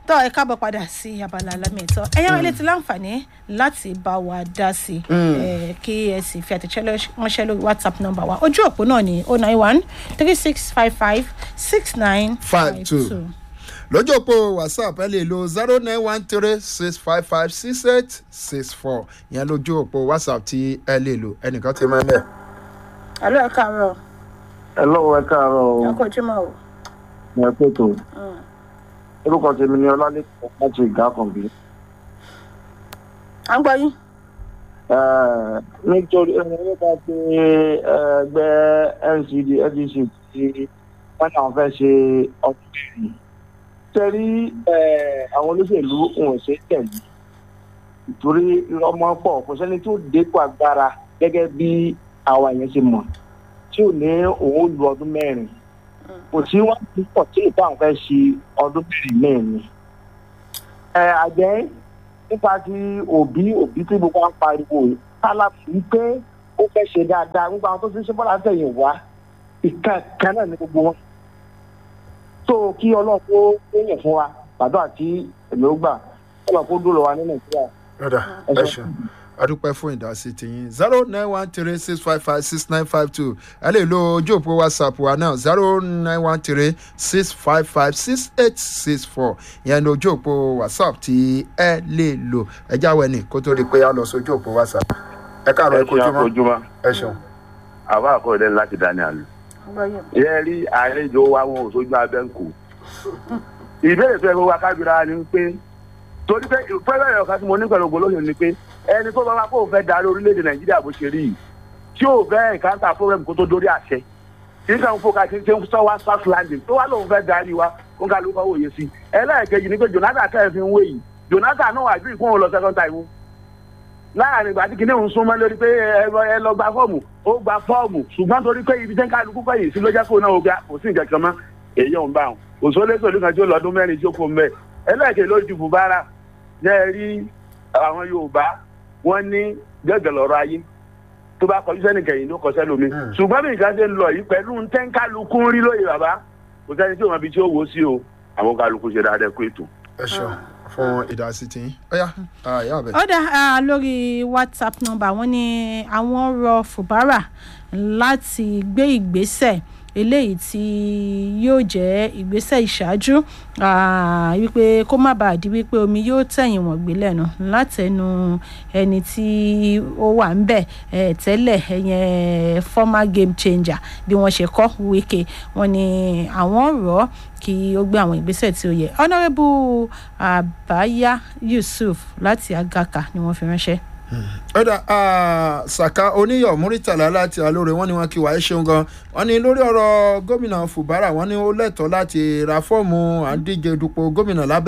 tọ́ ẹ káàbọ̀ padà sí abala alámìẹ̀tọ́ ẹ̀yàn ilé ti láǹfààní láti bá wa dá sí i kí ẹ sì fi àtẹ̀jẹ́ ránṣẹ́ lórí whatsapp number wa ojú òpó náà ní oh nine one three six five five six nine five two lójú òpó whatsapp ẹ lè lo zero nine one three six five five six eight six four ìyẹn lójú òpó whatsapp tí ẹ lè lo ẹnìkan ti mọ ẹ mẹ. alo ẹ káàárọ̀ ẹ lọ́wọ́ ẹ káàárọ̀ o ẹ kò jùmọ̀ o. ẹ pètò orúkọ tèmi ni ọlálẹ́kọ̀ọ́ láti ìgá kànbí. à ń gbọ́ yín. nítorí nípa ti ẹgbẹ́ ncd ndc tí wọ́n náà fẹ́ ṣe ọdún kẹrin tẹ́rí àwọn olóṣèlú wọn ṣe tẹ̀lé ìtorí ọmọ pọ̀ kò sẹ́ni tó dépò agbára gẹ́gẹ́ bí àwa yẹn ṣe mọ̀ tí ò ní òun lu ọdún mẹ́rin kò sí wọn púpọ̀ tí ìtàn fẹ́ ṣe ọdún mẹ́rin mẹ́rin. ẹ àjẹ́ nípa ti òbí òbí tí gbogbo wa ń pariwo tálà fún pé ó fẹ́ ṣe dáadáa nípa àwọn tó ti ṣe bọ́lá tẹ̀yìn wá ìkan kan náà ní gbogbo wọn. tó kí ọlọ́run kó yẹn fún wa bàdó àti èmi ó gbà ọlọ́run kó dúró wa ní nàìjíríà. rọ́dà ẹ ṣeun adúpẹ́ fún ìdásí tiyín zero nine one three six five five six nine five two ẹ lè lo ojú òpó whatsapp wa náà zero nine one three six five five six eight six four ìyẹn ní ojú òpó whatsapp tí ẹ lè lò ẹ jáwé ní kó tó di pé a lọ sí ojú òpó whatsapp ẹ káàárọ̀ ẹ kojú mọ́ ojúmọ́ ẹ ṣeun. àwa àkọọ́lẹ̀ láti daniel yẹ rí àlejò wa wọn ò sójú abẹ́ ń kó ìbéèrè tó yẹ kó wa kábíra ni pé torí pé fẹ́rẹ́ ọ̀kan tí mo ní pẹ̀lú ògbólóyìn ni pé ẹni tó bá wá kó o fẹ́ darí orílẹ̀-èdè nàìjíríà bó ṣe rí yìí tí ò fẹ́ ìkáńtà fúnrẹ́mù kó tó dórí àṣẹ kì í kàn fún ká ti ṣe ń sọ wá south landing tó wá lóun fẹ́ darí wa kó ń ká ló kọ́ wòye sí i ẹlẹ́ẹ̀kejì ni pé jonathan tẹ́ ẹ fi ń wé yìí jonathan náà wà bíi kóun lọ second time láàrin ìgbà tí kìnìún súnmọ́ lórí pé ẹ lọ gba fọ́ọ̀mù ó gba fọ́ọ̀mù ṣùgbọ́n torí pé ibi tẹ́ ń kálukú kọ́yìn sí ló jẹ́ kó náà ó gbà kò sí nǹkan kan mọ́ èyí ò ń bá wọn òṣòlẹ́sọ̀ ló kan tí ó lọ́dún mẹ́rin tí ó kó mẹ́ ẹlẹ́ẹ̀kejì ló ju bùbára jẹ́ rí àwọn yorùbá wọ́n ní gẹ́gẹ́ lọ́rọ̀ ayé tó bá kọjú sẹ́ni kẹ̀yìn ló kọsẹ́ lómi ṣùgbọ́n bí nǹkan ṣe ń lọ yìí pẹ̀lú ntẹ́ńkálukú ń rí lóye bàbá kò sẹ́ni tí òun àbí tí ó wò ó sí o àwọn kálukú ṣe dáadáa kó ètò. ẹ ṣeun fún ìdásí tiyín ọyá ìyá ọbẹ. ó dá lórí whatsapp number wọn ni àwọn rọ fubara láti gbé ìgbésẹ̀ eléyìí tí yóò jẹ́ ìgbésẹ̀ ìṣáájú wípé kó má bàa di wípé omi yóò tẹ̀yìn wọ̀n gbé lẹ́nu látẹnu ẹni tí ó wà ń bẹ̀ tẹ́lẹ̀ ẹ̀yẹn former game changer bí wọ́n ṣe kọ́ wíkẹ́ wọn ni àwọn rọ̀ kí ó gbé àwọn ìgbésẹ̀ tí ó yẹ honourable abaya yusuf láti agaka ni wọ́n fi ránṣẹ́ ọ̀dà saka oníyọ̀ muritala láti alóore wọ́n ní wọn kí wàá ṣeun gan wọ́n ní lórí ọ̀rọ̀ gómìnà fubara wọ́n ní ó lẹ́tọ̀ọ́ láti ra fọ́ọ̀mù àdíje dupò gómìnà lábẹ́